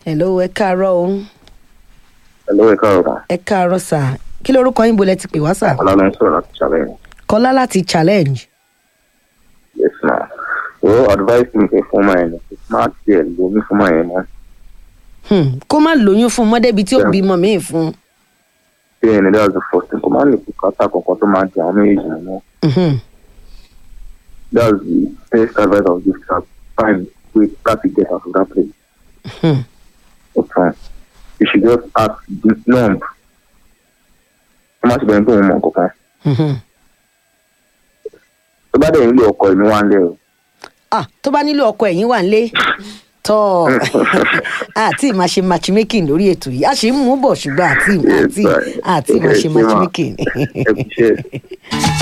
hello ẹ káàárọ̀ o Hello, ẹ káàárọ̀ ma. ẹ káàárọ̀ sà kí lorúkọ yín bolẹ̀ ti pè wá sà Ọlá ló ń sọ̀rọ̀ láti challenge. kọ́lá láti challenge Yes, ma. O advice mi fẹ́ fún ọmọ yẹn ni. Má tiẹ̀ lómi fún ọmọ yẹn mọ́. Hmm, kó má lóyún fún un mọ́dẹ́bi tí ó bímọ míì fún un. Bí ẹni that's the first thing. Kò má lè bùkátà kankan tó máa di àwọn méjèèjì mọ́. Mhm. That's the best advice I would give to her. Find way láti get out of that place. Hmm. Ó tán. You should just ask the numb. Ó má ṣe bẹ̀rẹ̀ pé òun mọ̀ kankan. Mhm. Tó bá dẹ̀ nílò ọkọ ìlú wa ń lẹ̀ o. ah tó bá nílò ọkọ ẹ̀yìn wà nílé tọ́ àti ìmáa ṣe matchmaking lórí ètò yìí a ṣe ń mú bọ̀ ṣùgbọ́n àti àti àti ìmáa ṣe matchmaking. Ẹ kú iṣẹ́.